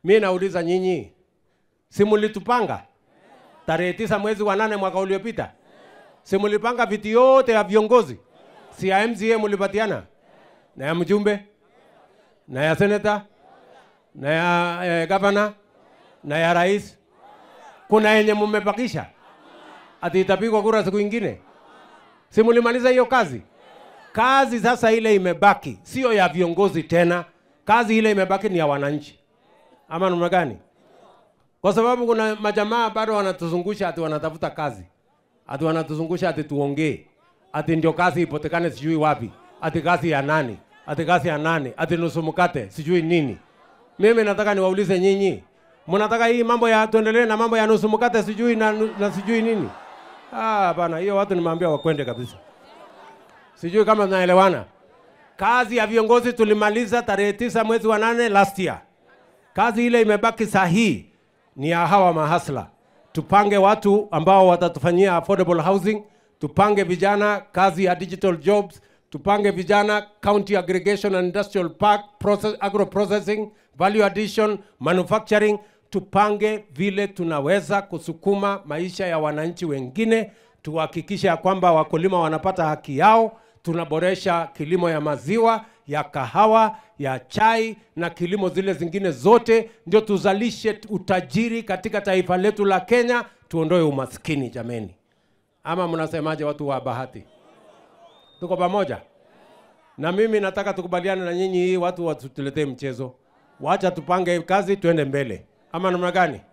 Mi nauliza nyinyi, si mulitupanga tarehe tisa mwezi wa nane mwaka uliopita? Si mulipanga viti yote ya viongozi? Si ya MCA mulipatiana na ya mjumbe na ya seneta na ya eh, gavana na ya rais? Kuna yenye mmebakisha ati itapigwa kura siku ingine? Si mulimaliza hiyo kazi? Kazi sasa ile imebaki sio ya viongozi tena, kazi ile imebaki ni ya wananchi, ama namna gani? Kwa sababu kuna majamaa bado wanatuzungusha ati wanatafuta kazi, ati wanatuzungusha ati tuongee, ati ndio kazi ipotekane sijui wapi, ati kazi ya nani, ati kazi ya nani, ati nusu mkate sijui nini. Mimi nataka niwaulize nyinyi, mnataka hii mambo ya tuendelee na mambo ya nusu mkate sijui na, na sijui nini? Ah, bana, hiyo watu nimeambia wakwende kabisa. Sijui kama tunaelewana. Kazi ya viongozi tulimaliza tarehe tisa mwezi wa nane last year. Kazi ile imebaki sahihi ni ya hawa mahasla. Tupange watu ambao watatufanyia affordable housing, tupange vijana kazi ya digital jobs, tupange vijana county aggregation and industrial park, process, agro processing, value addition, manufacturing, tupange vile tunaweza kusukuma maisha ya wananchi wengine, tuhakikishe ya kwamba wakulima wanapata haki yao, tunaboresha kilimo ya maziwa, ya kahawa, ya chai na kilimo zile zingine zote, ndio tuzalishe utajiri katika taifa letu la Kenya, tuondoe umaskini jameni. Ama mnasemaje watu wa Bahati? Tuko pamoja? Na mimi nataka tukubaliane na nyinyi, hii watu wasituletee mchezo. Wacha tupange kazi, tuende mbele, ama namna gani?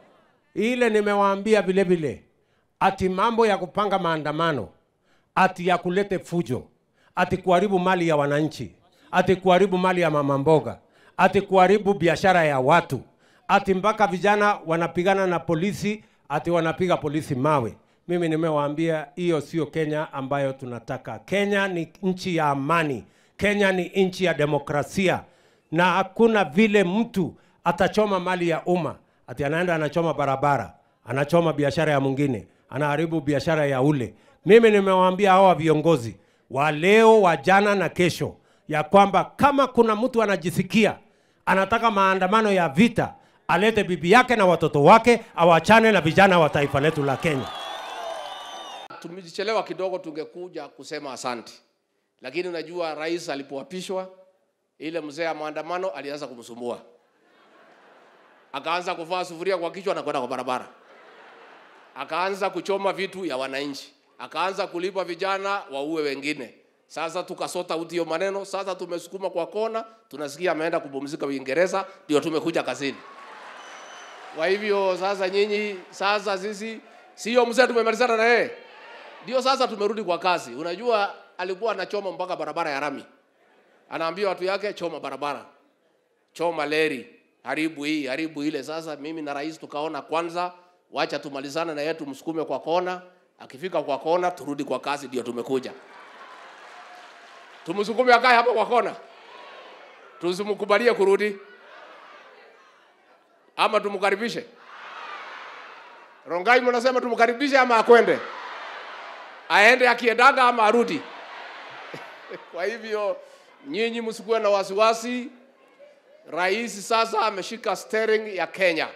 Ile nimewaambia vile vile, ati mambo ya kupanga maandamano, ati ya kulete fujo, ati kuharibu mali ya wananchi, ati kuharibu mali ya mama mboga, ati kuharibu biashara ya watu, ati mpaka vijana wanapigana na polisi, ati wanapiga polisi mawe. Mimi nimewaambia hiyo sio Kenya ambayo tunataka. Kenya ni nchi ya amani, Kenya ni nchi ya demokrasia, na hakuna vile mtu atachoma mali ya umma ati anaenda anachoma barabara, anachoma biashara ya mwingine, anaharibu biashara ya ule. Mimi nimewaambia hawa viongozi wa leo, wa jana na kesho ya kwamba kama kuna mtu anajisikia anataka maandamano ya vita, alete bibi yake na watoto wake, awachane na vijana wa taifa letu la Kenya. Tumechelewa kidogo, tungekuja kusema asante, lakini unajua rais alipoapishwa, ile mzee ya maandamano alianza kumsumbua, akaanza kuvaa sufuria kwa kichwa na kwenda kwa barabara, akaanza kuchoma vitu ya wananchi, akaanza kulipa vijana waue wengine. Sasa tukasota uti hiyo maneno, sasa tumesukuma kwa kona, tunasikia ameenda kupumzika Uingereza, ndio tumekuja kazini. Kwa hivyo sasa nyinyi, sasa sisi sio mzee tumemalizana na yeye, ndio sasa tumerudi kwa kazi. Unajua alikuwa anachoma mpaka barabara ya rami, anaambia watu yake choma barabara, choma leri, haribu hii, haribu ile. Sasa mimi na rais tukaona kwanza, wacha tumalizane na yeye, tumsukume kwa kona. Akifika kwa kona, turudi kwa kazi, ndio tumekuja. Tumsukume akae hapo kwa kona, tusimkubalie kurudi ama tumkaribishe? Rongai, mnasema tumkaribishe ama akwende? Aende akiendaga ama arudi? Kwa hivyo nyinyi msikuwe na wasiwasi. Rais sasa ameshika steering ya Kenya,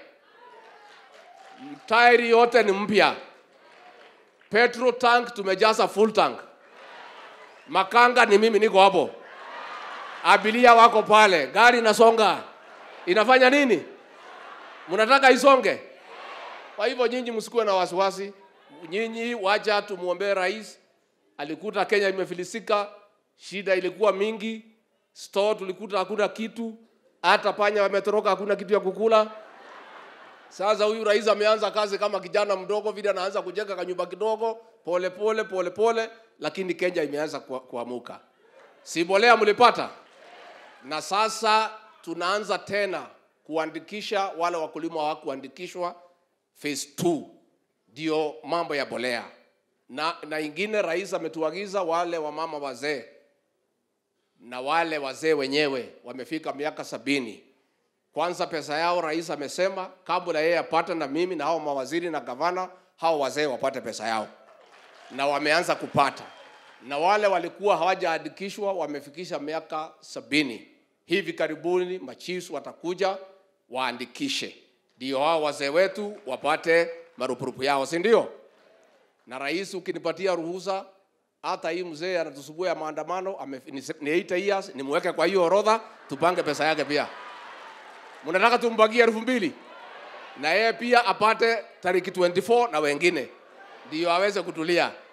tairi yote ni mpya, petrol tank tumejaza full tank, makanga ni mimi niko hapo, abiria wako pale, gari inasonga. Inafanya nini? Mnataka isonge? Kwa hivyo nyinyi msikuwe na wasiwasi, nyinyi wacha tumwombee rais. Alikuta Kenya imefilisika, shida ilikuwa mingi, store tulikuta hakuna kitu, hata panya wametoroka, hakuna kitu ya kukula. Sasa huyu rais ameanza kazi kama kijana mdogo vile, anaanza kujenga kanyumba kidogo pole pole pole pole, lakini Kenya imeanza kua- kuamuka. Si mbolea mlipata, na sasa tunaanza tena kuandikisha wale wakulima hawakuandikishwa phase 2 ndio mambo ya bolea na, na ingine rais ametuagiza wale wamama wazee na wale wazee wenyewe wamefika miaka sabini kwanza pesa yao rais amesema kabla yeye apate na mimi na hao mawaziri na gavana hao wazee wapate pesa yao na wameanza kupata na wale walikuwa hawajaandikishwa wamefikisha miaka sabini hivi karibuni machis watakuja waandikishe, ndio hao wazee wetu wapate marupurupu yao, si ndio? Na rais, ukinipatia ruhusa, hata hii mzee anatusumbua ya maandamano ame, ni, ni 8 years, nimweke kwa hiyo orodha, tupange pesa yake pia. Mnataka tumbagie elfu mbili na yeye pia apate tariki 24 na wengine, ndio aweze kutulia.